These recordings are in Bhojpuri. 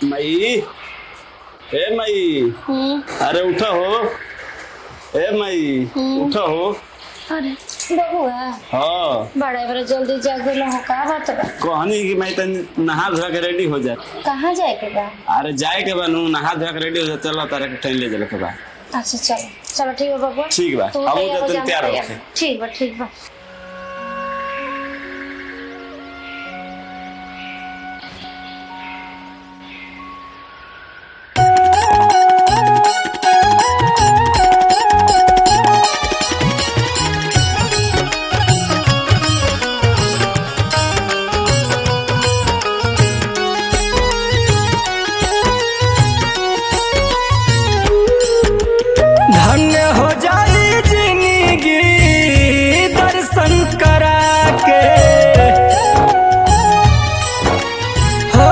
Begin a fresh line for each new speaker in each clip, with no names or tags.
मई ए मई
हम्म,
अरे उठो हो ए मई
हम्म।
उठो हो
अरे बबुआ
हाँ
बड़ा बड़ा जल्दी जागल हो का बात बा
कहनी कि मैं तन नहा धोआ के रेडी हो जाए
कहाँ जाए के बा
अरे जाए के बा नू नहा धोआ के रेडी हो जाए चलो तारे के ट्रेन ले चले के बा
अच्छा चलो चलो ठीक बा बबुआ
ठीक बा
तू
हम
तैयार हो
तो
जा,
तैयार हो
तैयार। ठीक बा ठीक बा
धन्य हो जाई जिंदगी दर्शन करा के हो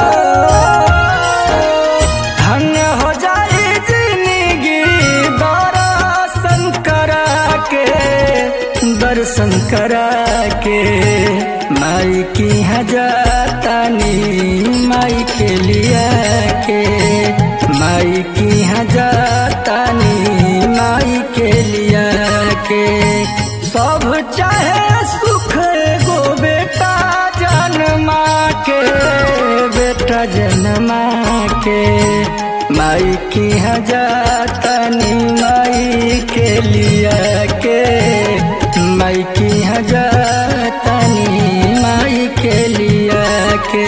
धन्य हो जाई जिंदगी दर्शन करा के दर्शन करा के माई की हजातानी माई के लिया के माई की हजातानी माई के लिया के सब चाहे सुख गो बेटा जन्मा के बेटा जन्मा के माई की हजातानी माई के लिया के माई की हजातानी माई के लिया के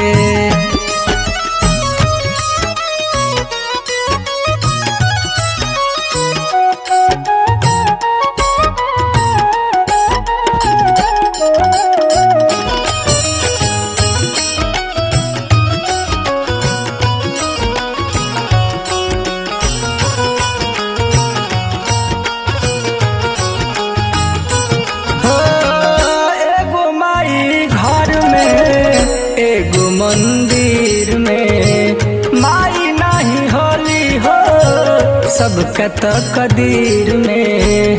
हो एगो माई घर में एगो मंदिर में माई नहीं होली हो सबका तो कदीर में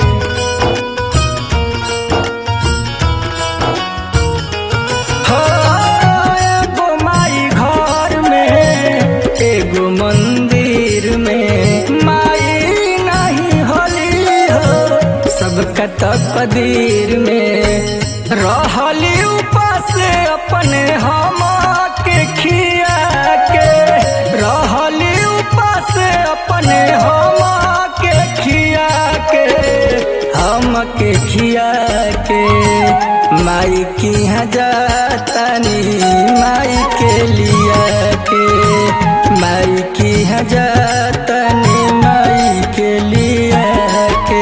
हो एगो माई घर में एगो मंदिर में माई नहीं होली हो सबका तकदीर में रहली उपास अपने हम के खिया के रहली उपास अपने हम के खिया के हम के खिया के माई की हजातनी माई के लिया के माई की हजातनी माई के लिया के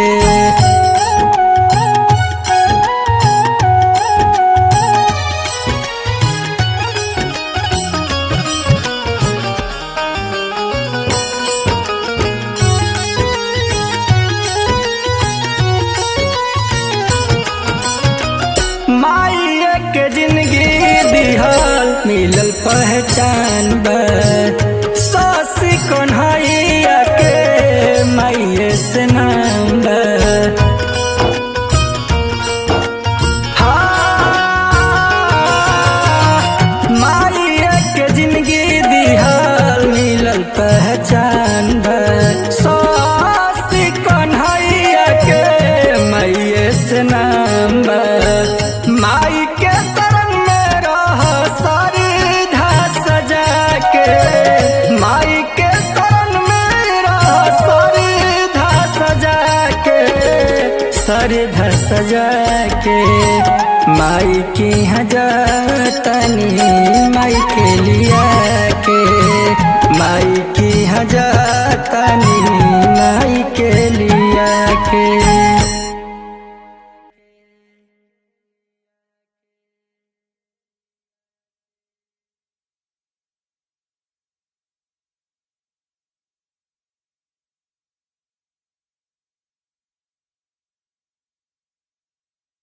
माई के जिंदगी दिहल मिलल पहचान बा सासी कन्हैया के माइये से नाम बा हाँ, माई के जिंदगी दिहल मिलल पहचान बा सासी कन्हैया के माइये से नाम बा माई के शरण में रह सारी धा सजा के माई के शरण में रह सारी धा सजा के सारी धा सजा के माई की हजातनी माई के लिया के माई की हजातनी माई के लिया के